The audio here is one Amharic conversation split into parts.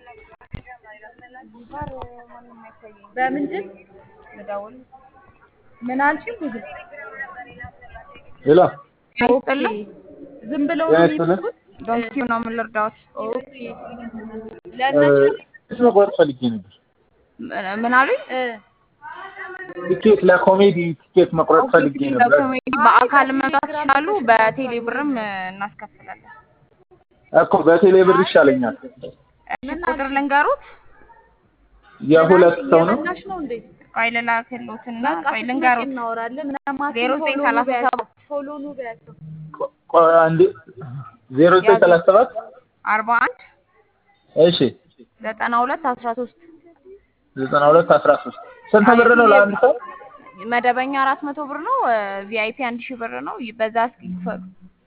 በምንድን ልደውል? ምን አልሽኝ? ብዙ ሌላ ኦኬ። ዝም ብለው ጤና ነው ይስጥልን። የሚልኩት? ዶንኪው ነው ምን ልርዳዎት? ኦኬ። ቲኬት መቁረጥ ፈልጌ ነበር። ምን- ምን አሉኝ? ቲኬት ለኮሜዲ ቲኬት መቁረጥ ፈልጌ ነበር። ለኮሜዲ በአካል መምጣት ይችላሉ። በቴሌ ብርም እናስከፍላለን። እኮ በቴሌ ብር ይሻለኛል። እሺ ቁጥር ልንገሩት። የሁለት ሰው ነው። እየበላሽ ነው እንዴ? ቆይ ልላክልዎትና በቃ ቆይ ስትመጪ ልንገሩት። እናወራለን። ምናምን ዜሮ ዘጠኝ ፎሎ ሰላሳ በያቸው፣ ሰባት ፎሎ ኑ በያቸው። ቆ- ቆይ አንዴ ዜሮ ዘጠኝ ሰላሳ ሰባት አርባ አንድ እሺ ዘጠና ሁለት አስራ ሶስት ዘጠና ሁለት አስራ ሶስት ስንት ብር ነው ለአንድ ሰው? መደበኛ አራት መቶ ብር ነው። ቪአይፒ አንድ ሺህ ብር ነው። በዛ እስኪ ክፈሉ።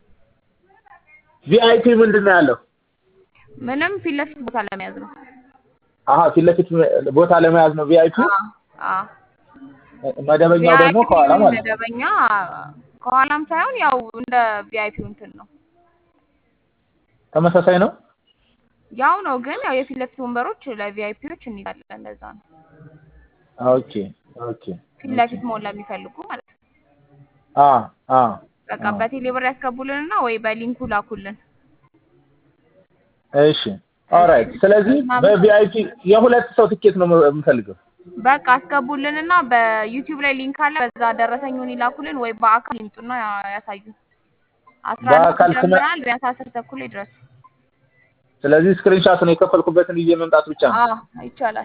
ቪአይፒ ምንድን ነው ያለው? ምንም ፊት ለፊት ቦታ ለመያዝ ነው። አሀ ፊት ለፊት ቦታ ለመያዝ ነው ቪአይፒ። አዎ መደበኛው ደግሞ ቪአይፒ ከኋላ ማለት ነው። መደበኛ ከኋላም ሳይሆን ያው እንደ ቪአይፒው እንትን ነው። ተመሳሳይ ነው። ያው ነው ግን ያው የፊት ለፊት ወንበሮች ለቪአይፒዎች እንይዛለን። እንደዛ ነው። ኦኬ ኦኬ ፊት ለፊት መሆን ለሚፈልጉ ማለት ነው። አ አ በቃ በቴሌ ብር ያስገቡልንና ወይ በሊንኩ ላኩልን። እሺ ኦራይት። ስለዚህ በቪአይፒ የሁለት ሰው ትኬት ነው የምፈልገው። በቃ አስገቡልንና በዩቲዩብ ላይ ሊንክ አለ። በዛ ደረሰኙን ይላኩልን ወይ በአካል ይምጡና ያ- ያሳዩን። አስራ አንድ በአካል ስመ- ጀምረናል። ቢያንስ አስር ተኩል ላይ ድረስ። ስለዚህ ስክሪንሻቱን የከፈልኩበትን ይዤ መምጣት ብቻ ነው። አዎ ይቻላል።